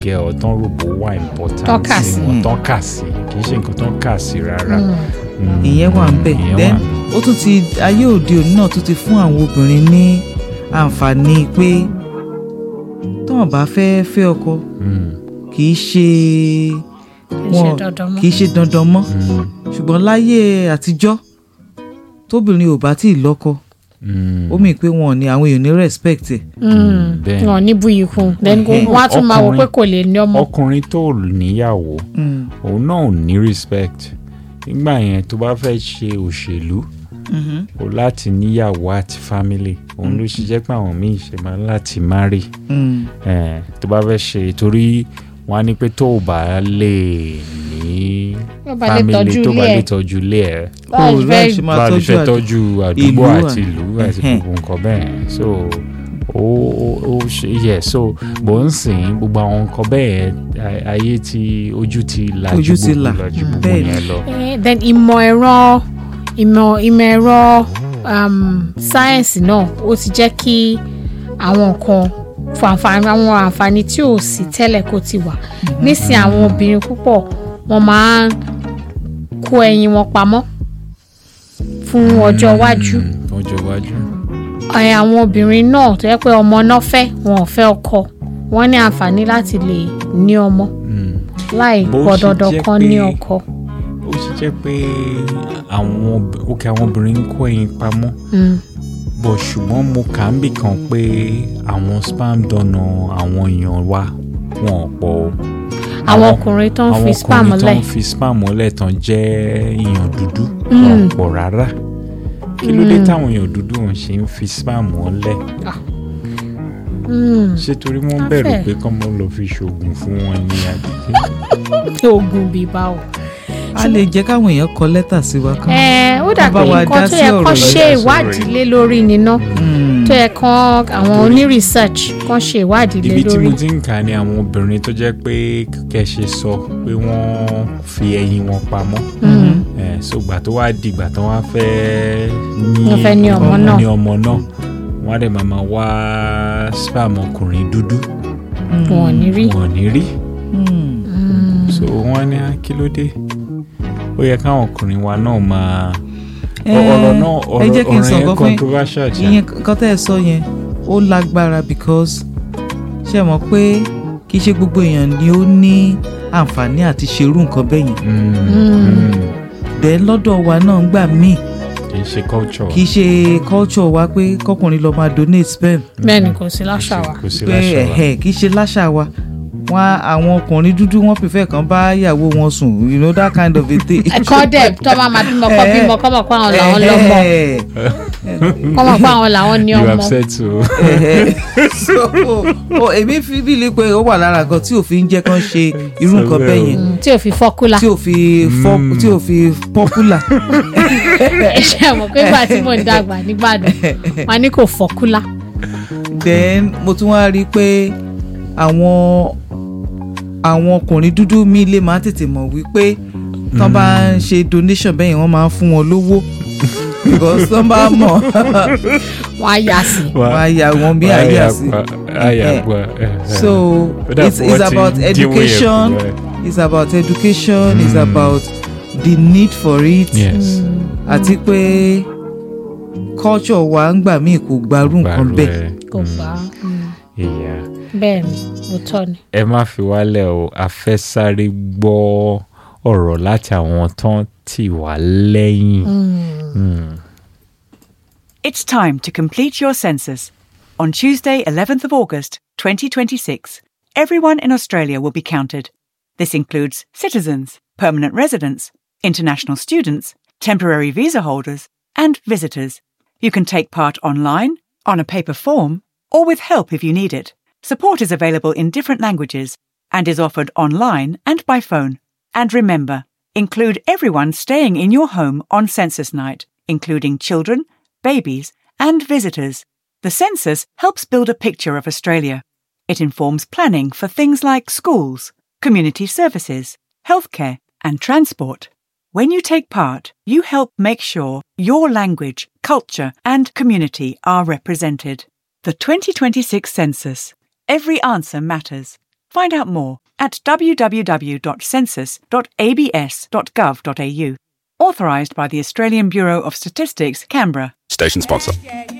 gẹ ọ tán rògbò wà important Tán kà sí. wọn tán kà sí kì í ṣe nǹkan tán kà sí rárá. Mm, ìyẹn wà ń bẹ̀ ìyẹn then wà ń bẹ̀. ó tún ti ayé òde òní náà tún ti fún àwọn obìnrin ní àǹfààní pé tọ́wọ́n bá fẹ́ fẹ́ ọkọ Mm, kì í ṣe kì í ṣe wọn dandan mọ́. kì í ṣe dandan mọ́ mm, ṣùgbọ́n láyé àtijọ́ tóbìnrin ò bá tí ì lọ́kọ mm. ó mì pé wọn ò ní àwọn èèyàn ní respect ẹ̀ Mm, bẹ́ẹ̀. wọn ní buyì kún then Ẹhẹ́. wọn á tún máa wò pé Ọkùnrin- kò lè ní ọmọ. ọkùnrin tó níyàwó Mm, òun náà ò ní respect nígbà yẹn tó bá fẹ́ ṣe òṣèlú mhm, o láti níyàwó àti family òun ló ṣe jẹ́ pé àwọn míì ṣe máa ń láti marry mm, eh, tó bá fẹ́ ṣe torí wọ́n á ní pé tó o bá lè ní Tó bá lè family tọ́jú tó bá ilé lè ẹ̀. tọ́jú ilé ẹ̀ Báwo Kò ni láì fẹ́- ṣe máa bá a lè tọ́jú fẹ́ àd- tọ́jú àdúgbò ìlú àti à- ìlú àti Ẹhẹ́n. gbogbo nǹkan bẹ́ẹ̀ so ó ó- ó ṣe yẹ so bó ń sìn gbogbo àwọn nǹkan bẹ́ẹ̀ a- ayé tí ojú ti làjú Ojú ti gbogbo là. làjú gbogbo Bẹ́ẹ̀ ni. yẹn lọ. Eh, then ìmọ̀ ẹ̀rọ ìmọ̀ ìmọ̀ ẹ̀rọ um, sáyẹ̀nsì náà ó ti jẹ́ kí àwọn nǹkan fún àǹfààní àwọn àǹfààní tí ò sí tẹ́lẹ̀ kó ti wà nísìnyí àwọn obìnrin púpọ̀ wọ́n máa ń kó ẹyin wọn pamọ́ fún ọjọ́ iwájú Mm, ọjọ́ iwájú. ẹ, àwọn obìnrin náà tó yẹ pé ọmọ náà fẹ́ wọn ò fẹ́ ọkọ wọ́n ní àǹfààní láti lè ní ọmọ Mm. láì Bó pọ̀ ṣe dandan jẹ́ kan ní pé- ọkọ. ó sì jẹ́ pé àwọn ob- òkè àwọn obìnrin ń kó ẹyin pamọ́ Mm. bọ̀ ṣùgbọ́n mo kà ń bì kan pé àwọn spam donor àwọn èèyàn wa wọn ò pọ̀ o. àwọn ọkùnrin tó ń fi spam àwọn ọkùnrin tó lẹ̀ ń fi spam lẹ̀ tán jẹ́ èèyàn dúdú Mm. wọn ò pọ̀ rárá kí ló dé táwọn èèyàn dúdú wọn ṣe ń fi spam lẹ̀ Mm. ṣé torí wọ́n Afẹ́. bẹ̀rù pé kọ́ mọ́ lọ fi ṣoògùn fún wọn ní àdìgbé oògùn bíbá o. a lè jẹ́ káwọn èèyàn kọ lẹ́tà sí wa kan. ẹ ó dà Bá pé wa nǹkan dá tó sí yẹ ọ̀rọ̀ kán yìí. ṣe Dá sí ìwádìí ọ̀rọ̀ lé lórí níná Mm, tó yẹ kán àwọn oní research kán ṣe ìwádìí lé ibi tí lórí. mo ti ń kà ní àwọn obìnrin tó jẹ́ pé kẹ̀ṣe sọ pé wọ́n fi ẹyin wọn pamọ́ Mm. Eh, so gbà tó wá dìgbà tó wá fẹ́ ní Wọ́n fẹ́ ní ọmọ náà. ní ọmọ náà wọ́n á dẹ̀ máa máa wá spam ọkùnrin dúdú wọn ò ní rí. wọn ò ní rí mm. Mm. so wọ́n á ní "Ah, kí ló dé ó yẹ káwọn ọkùnrin wa náà máa Ẹ, ọ̀rọ̀ náà ẹ ọ̀rọ̀ jẹ́ kí n ọ̀rọ̀ sọ yẹn nǹkan fún yín. controversial ṣá. ìyẹn kan tẹ́ ẹ sọ yẹn ó lágbára because ṣe mọ̀ pé kì í ṣe gbogbo èèyàn ni ó ní àǹfààní àti ṣerú nǹkan bẹ́ẹ̀ yẹn Mm, Mm. mm. dẹ̀ lọ́dọ̀ wa náà ń gbà míì kì í ṣe culture kì í ṣe culture wa pé kọkùnrin lọ máa donate sperm bẹ́ẹ̀ ni kò sí láṣà wa. kò sí pé láṣà wa. ẹ̀hẹ̀ kì í ṣe láṣà wa wọn àwọn ọkùnrin dúdú wọn prefer kan bá ìyàwó wọn sùn you know that kind of a thing. ẹ̀kọ́ dẹ̀ tó bá máa bímọ kọ́ bímọ kọ́ mọ̀ pé àwọn làwọn lọ́mọ Ẹ̀hẹ̀. kọ́ mọ̀ pé àwọn làwọn ní you ọmọ. upset o. Ẹ̀hẹ̀. so o èmi fi bíi pé ó wà lára nǹkan tí òfin jẹ́ kán ṣe irú nǹkan So bẹ́ẹ̀ well. yẹn Mm, tí ò fi fọ́kúlà. tí ò fi fọ́ Mm. tí ò fi popular. ẹ ṣe mọ̀ pé ìgbà tí mò ń dàgbà nígbàdàn wọn ní kò fọ́kúlà. then mo tún wá rí i pé àwọn àwọn ọkùnrin dúdú mi lè máa tètè mọ̀ wípé tán bá ń ṣe donation bẹ́ẹ̀ yẹn wọ́n máa ń fún wọn lówó because tán bá mọ̀ wọn á yà sí. wọ́n á ya wọn bí ayé àsì. àyàgbà. so it's, it's about education it's about education it's about the need for it yes. àti pé culture wa ń gbà míì kò gbarú nǹkan bẹ́ẹ̀. kò gbà á. Mm, ìyá bẹ́ẹ̀ ni òótọ́ ni. ẹ má fi wálẹ̀ o a fẹ́ sáré gbọ́ ọ̀rọ̀ láti àwọn tán tì wá lẹ́yìn. Mm. It's time to complete your census. On Tuesday, 11th of August, 2026, everyone in Australia will be counted. This includes citizens, permanent residents, international students, temporary visa holders, and visitors. You can take part online, on a paper form, or with help if you need it. Support is available in different languages and is offered online and by phone. And remember, include everyone staying in your home on census night, including children, babies, and visitors. The census helps build a picture of Australia. It informs planning for things like schools, community services, healthcare, and transport. When you take part, you help make sure your language, culture, and community are represented. The 2026 census. Every answer matters. Find out more at www.census.abs.gov.au. Authorised by the Australian Bureau of Statistics, Canberra. Station sponsor.